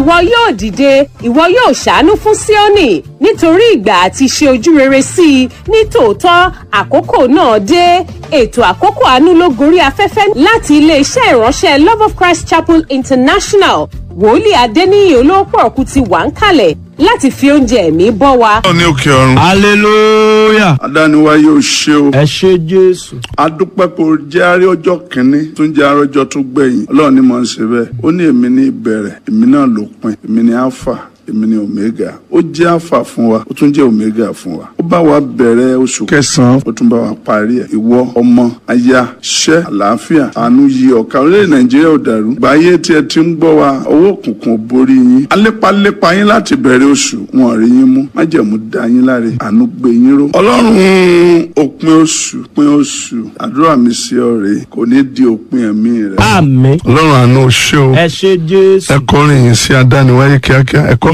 ìwọ yóò dìde ìwọ yóò ṣàánú fún Síónì nítorí ìgbà àti ṣe ojú rere sí i ní tòótọ́ àkókò náà dé ètò àkókò àánú ló gorí afẹ́fẹ́ láti iléeṣẹ́ ìránṣẹ́ Love of Christ Chapel International wòlíì Adéníyì olóòpọ̀ ọ̀kú ti wà ń kalẹ̀ láti fi oúnjẹ ẹ̀mí bọ́ wa. ní òkè ọ̀run. hallelujah adániwáyé ò ṣe o. ẹ ṣé jésù adúpẹ́ kò jẹ́ àárẹ̀ ọjọ́ kìíní tún jẹ́ àárẹ̀ ọjọ́ tó gbẹ̀yìn ọlọ́run ni mò ń ṣe bẹ́ẹ̀ ó ní èmi ní ìbẹ̀rẹ̀ èmi náà lópin èmi ní alpha èmi ní omega ó jẹ́ alpha fún wa ó tún jẹ́ omega fún wa ó bá wa bẹ̀rẹ̀ oṣù kẹsàn-án ó tún bá wa parí ẹ̀ ìwọ ọmọ aya ṣẹ́ àlàáfíà àánú yí ọ̀ka orílẹ̀ nàìjíríà ò dàrú gbáyé tí ẹ ti ń gbọ́ wa owó òkùnkùn ò borí yín alépalépa yín láti bẹ̀rẹ̀ oṣù wọn rí yín mú májẹ̀mú dá yín láre àánú gbé yín ró ọlọ́run òpin oṣù òpin oṣù àdúrà mi sí ọ rèé kò ní di òpin ẹ̀mí rẹ. àmín ọlọ́run àánú ṣé o ẹ ṣé jésù ẹ kọrin yìí sí adániwáyé kíákíá ẹ kọ́